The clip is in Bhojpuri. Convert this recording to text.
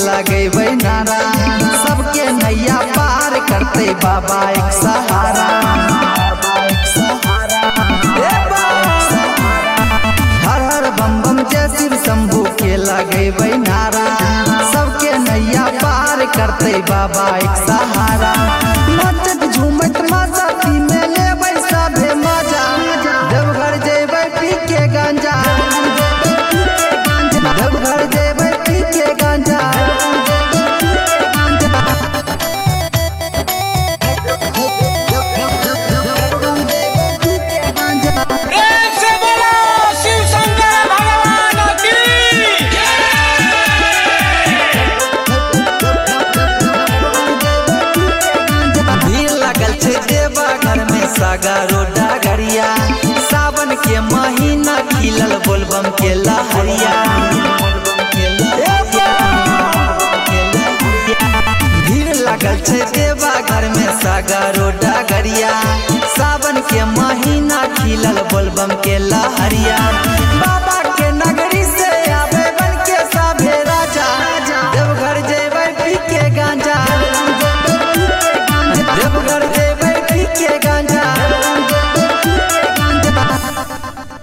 लगेबै नारा सबके नैया पार करते बाबा एक सहारा ए बाबा। हर हर बम बम जय शिव शंभू के लगेबै नारा सबके नैया पार करते बाबा एक सहारा नाचत झूमत मस्ती में लेबै सभे मजा देवघर जेबै पी के गांजा देवघर जेबै पी के गांजा प्रेम से बोलो शिव शंकर भगवान की भीड़ लगल छै देवा घर में सागरो डागरिया सावन के महीना खिलल बोलबम के लहरिया भीड़ लगल छै देवा घर में सागरो डागरिया सावन के महीना खिलल बोलबम के लहरिया